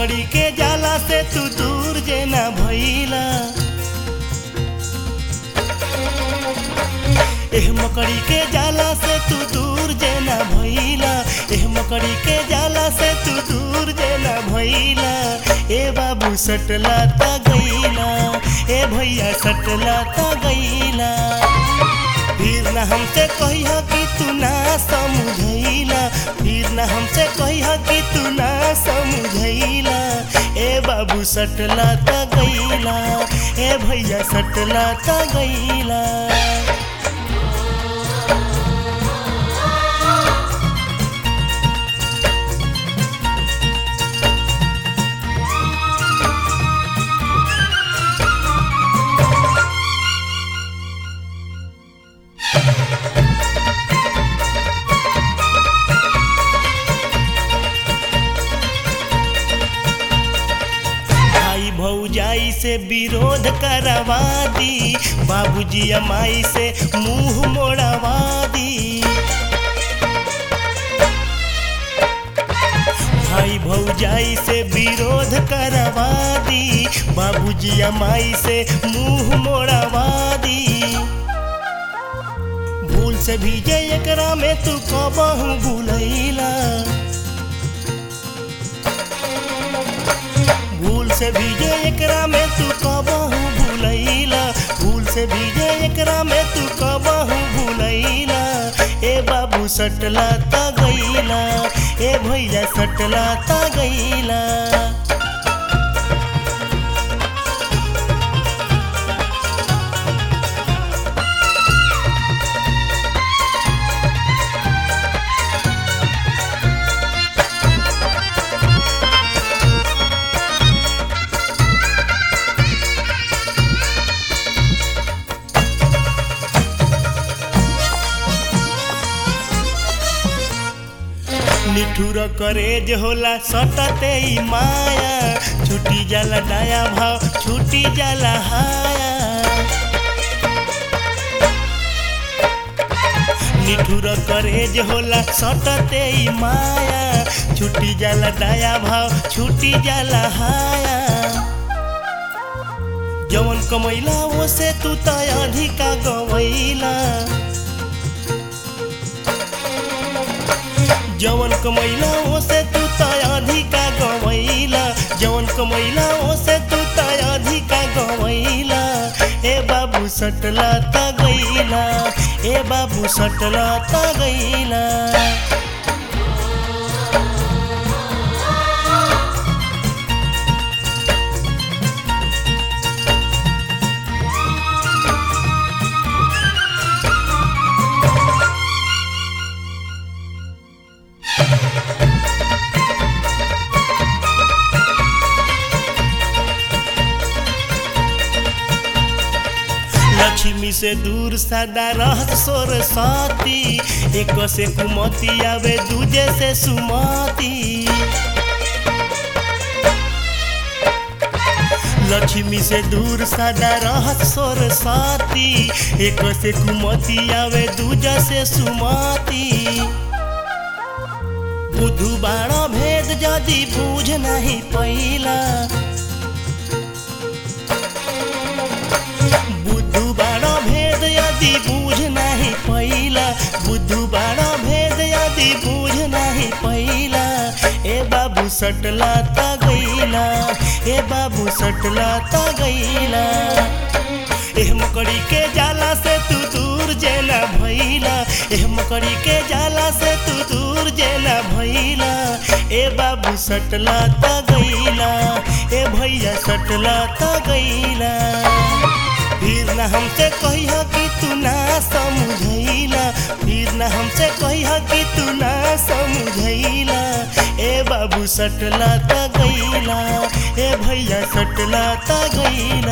मकड़ी के जाला से तू दूर जेना भइला एह मकड़ी के जाला से तू दूर जेना भइला एह मकड़ी के जाला से तू दूर जेना भइला ए बाबू सटला ता गइला ए भैया सटला ता गइला फिर न हमसे कहिया कि तू ना समझैला फिर न हमसे कहिया कि तू ना समझैला ए बाबू सटला ता गइला ए भैया सटला ता गइला भाई भौजाई से विरोध करवा दी बाबूजी अमाई से मुंह मोड़वा दी भाई भौजाई से विरोध करवा दी बाबूजी अमाई से मुंह मोड़वा दी भूल से भी जे एकरा में तू कबहू भूलैला भूल से भीजे एकरा में तू कबहू भूलैला भूल से भीजे एकरा में तू कबहू भूलैला ए बाबू सटला ता गईला ए भैया सटला ता गईला निठुर करेज होला सटते ई माया छुटी जाला डाया भाव छुटी जाला हाया निठुर करेज होला सटते ई माया छुटी जाला डाया भाव छुटी जाला हाया जवन कमैला ओसे तू त अधिका गवैला जवन कमैला ओसे तू त अधिका गवैला जवन कमैला ओसे तू त अधिका गवैला ए बाबू सटला त गईला ए बाबू सटला त गईला लक्ष्मी से दूर सदा रहत सोर साती एक से कुमती आवे दूजे से सुमती लक्ष्मी से दूर सदा रहत सोर साती एक से कुमती आवे दूजा से सुमती बुधु बाण भेद जदि बूझ नहीं पैला बुद्धू बाण भेद यदि बूझ नहीं पैला बुद्धू बाण भेद यदि बूझ नहीं पैला ए बाबू सटला ता गईला ए बाबू सटला ता गईला एह मकड़ी के जाला से तू दूर जेना भइला एह मकड़ी के जाला से तू दूर जेना भइला ए बाबू सटला ता गईला ए भैया सटला ता गईला फिर न हमसे कहिया कि तू ना समझैला फिर न हमसे कहिया कि तू ना समझैला ए बाबू सटला ता गईला ए भैया सटला ता गईला